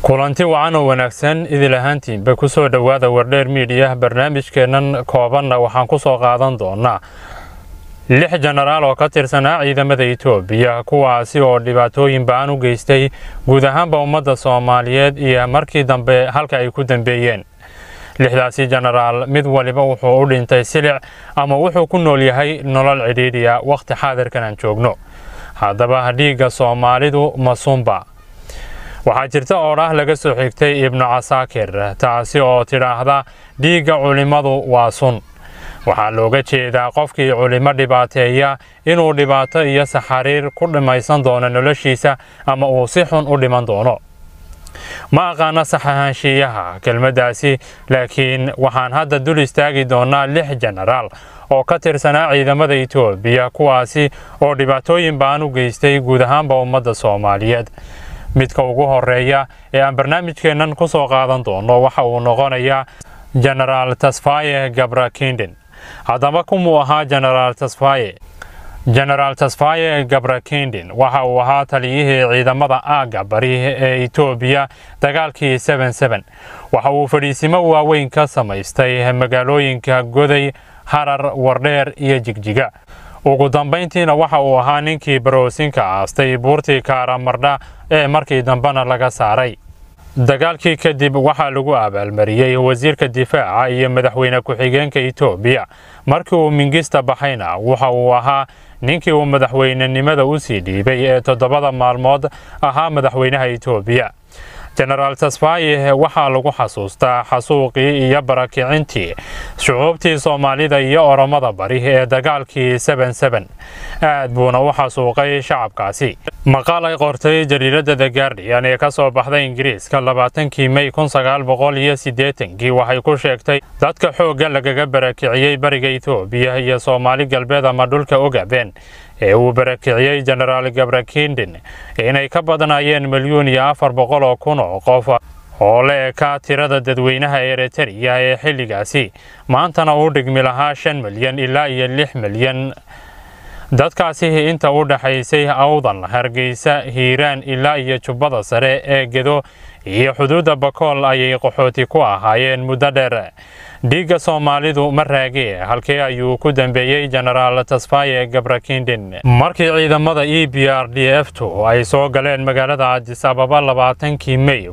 kulanti wacan oo wanaagsan idil ahaantiinba ku soo dhowaada wardheer miidiya barnaamijkeennan koobanna waxaan ku soo qaadan doonaa lix jenaraal oo ka tirsanaa ciidamada etoobiya kuwaasi oo dhibaatooyin ba-an u geystay guud ahaanba ummadda soomaaliyeed iyo markii dambe halka ay ku dambeeyeen lixdaasi jenaraal mid waliba wuxuu u dhintay silic ama wuxuu ku nool yahay nolol cidhiidhiya wakhti xaadirkan aan joogno haddaba dhiigga soomaalidu masumba waxaa jirta oodhaah laga soo xigtay ibnu casaakir taasi oo tidhaahda dhiigga culimmadu waa sun waxaa looga jeedaa qofkii culimo dhibaateeya inuu dhibaato iyo saxariir ku dhimaysan doono noloshiisa ama uu si xun u dhiman doono ma aqaana sax ahaanshiiyaha kelmaddaasi laakiin waxaan hadda dul istaagi doonaa lix jenaraal oo ka tirsanaa ciidamada etoobiya kuwaasi oo dhibaatooyin baan u geystay guud ahaanba ummadda soomaaliyeed midka ugu horeeya ee aan barnaamijkeennan ku soo qaadan doono waxa uu noqonayaa jenaraal tasfaye gabrakindin haddaba kumuu ahaa jenaraal tasfaye jenaraal tasfaye gabrakindin waxa uu ahaa taliyihii ciidamada aagga bari ee etoobiya dagaalkii waxa uu fadhiisimo waaweyn ka samaystay magaalooyinka goday harar wardheer iyo jigjiga ugu dambayntiina waxa uu ahaa ninkii baroosinka aastay buurtii kaaramardha ee markii dambena laga saaray dagaalkii kadib waxaa lagu abaalmariyey wasiirka difaaca iyo madaxweyne ku-xigeenka etoobiya markii uu mingista baxayna waxa uu ahaa ninkii uu madaxweynenimada u sii dhiibay ee toddobada maalmood ahaa madaxweynaha etoobiya jenaraal tasfaye waxaa lagu xasuustaa xasuuqii iyo barakicintii shucuubtii soomaalida iyo oromada bari ee dagaalkii aad buuna u xasuuqay shacabkaasi maqaal ay qortay jariiradda the gaardiyan ee ka soo baxday ingiriiska labaatankii mey kii waxay ku sheegtay dadka xoogga lagaga barakiciyey bariga etoobiya iyo soomaali galbeed ama dhulka ogaben ee uu barakiciyey jenaraal gabrakindin inay ka badnaayeen milyuun iyo afar boqol oo kun oo qof oo la ekaa tirada dadweynaha eritariya ee xilligaasi maantana uu dhigmi lahaa shan milyan ilaa iyo lix milyan dadkaasi inta u dhaxaysay awdan hargeysa hiiraan ilaa iyo jubbada sare ee gedo iyo xuduudda bakool ayay qaxooti ku ahaayeen muddo dheer dhiigga soomaalidu ma raagee halkee ayuu ku dambeeyey jenaraal tasfaye gabrakindin markii ciidamada e b r d f tu ay soo galeen magaalada adisababa labaatankii mey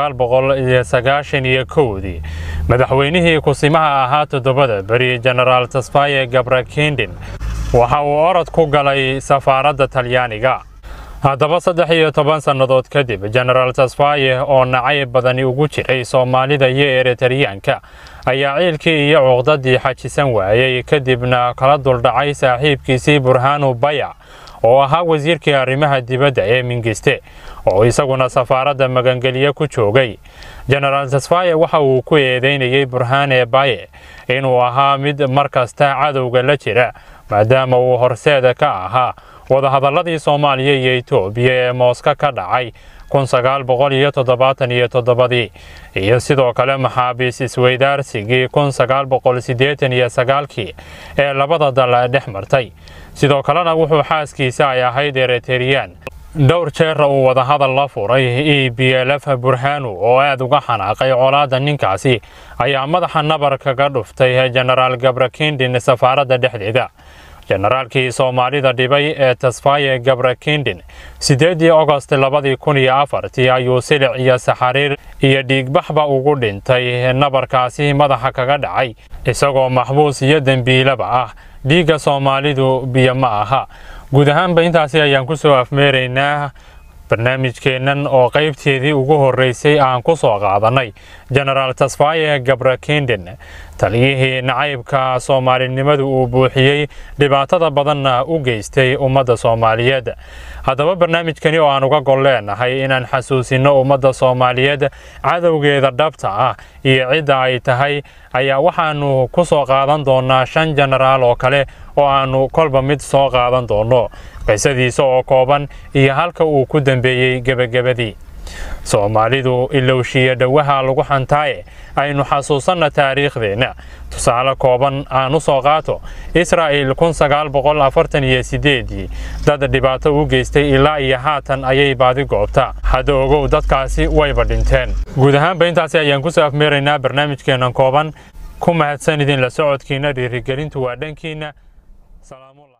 dii madaxweynihii kusimaha ahaa toddobada beri jenaraal tasfaye gabrakindin waxa uu orod ku galay safaaradda talyaaniga haddaba saddex iyo toban sannadood kadib jenaraal tasfaye oo nacayb badani ugu jiray soomaalida iyo eritariyaanka ayaa ciilkii iyo cuqdadii xajisan waayey kadibna kala duldhacay saaxiibkiisii burhaanu bayac oo ahaa wasiirkii arrimaha dibadda ee mingiste oo isaguna safaaradda magangelye ku joogay jenaraal tasfaye waxa uu ku eedeynayey burhaane baye inuu ahaa mid mar kasta cadowga la jira maadaama uu horseeda ka ahaa wadahadalladii soomaaliya iyo etoobiya ee mooska ka dhacay ii iyo sidoo kale maxaabiis isweydaarsigii kii ee labada dal dhex martay sidoo kalena wuxuu xaaskiisa ay ahayd eritariyaan dhowr jeera uu wadahadal la furay e b lf burhanu oo aad uga xanaaqay colaadda ninkaasi ayaa madaxa nabar kaga dhuftay jenaraal gabrakindin safaaradda dhexdeeda jenaraalkii soomaalida dhibay ee tasfaye gabrakindin siddeedii ogost labadii kun iyo afartii ayuu silic iyo saxariir iyo dhiigbaxba ugu dhintay nabarkaasi madaxa kaga dhacay isagoo maxbuus iyo dembiilaba ah dhiigga soomaalidu biyo ma aha guud ahaanba intaasi ayaan ku soo afmeeraynaa barnaamijkeennan oo qaybteedii ugu horreysay aan ku soo qaadannay jenaraal tasfaye gabrakindin taliyihii nacaybka soomaalinimadu uu buuxiyey dhibaatada badanna u geystay ummadda soomaaliyeed haddaba barnaamijkani oo aan uga gol leenahay inaan xasuusinno ummadda soomaaliyeed cadowgeeda dhabta ah iyo cidda ay tahay ayaa waxaannu ku soo qaadan doonnaa shan jenaraal oo kale oo aannu kolba mid soo qaadan doonno qisadiisa oo kooban iyo halka uu ku dambeeyey gebagabadii soomaalidu ilowshiya dhowaha lagu xantaaye aynu xasuusanna taariikhdeenna tusaale kooban aan u soo qaato israa'il kun sagaal boqol afartan iyo sideedii dad dhibaato u geystay ilaa iyo haatan ayay baadi goobta hadda ogow dadkaasi wayba dhinteen guud ahaanba intaasi ayaan kusoo afmeeraynaa barnaamijkeennan kooban ku mahadsan idin la socodkiina dhiirigelintu waa dhankiinna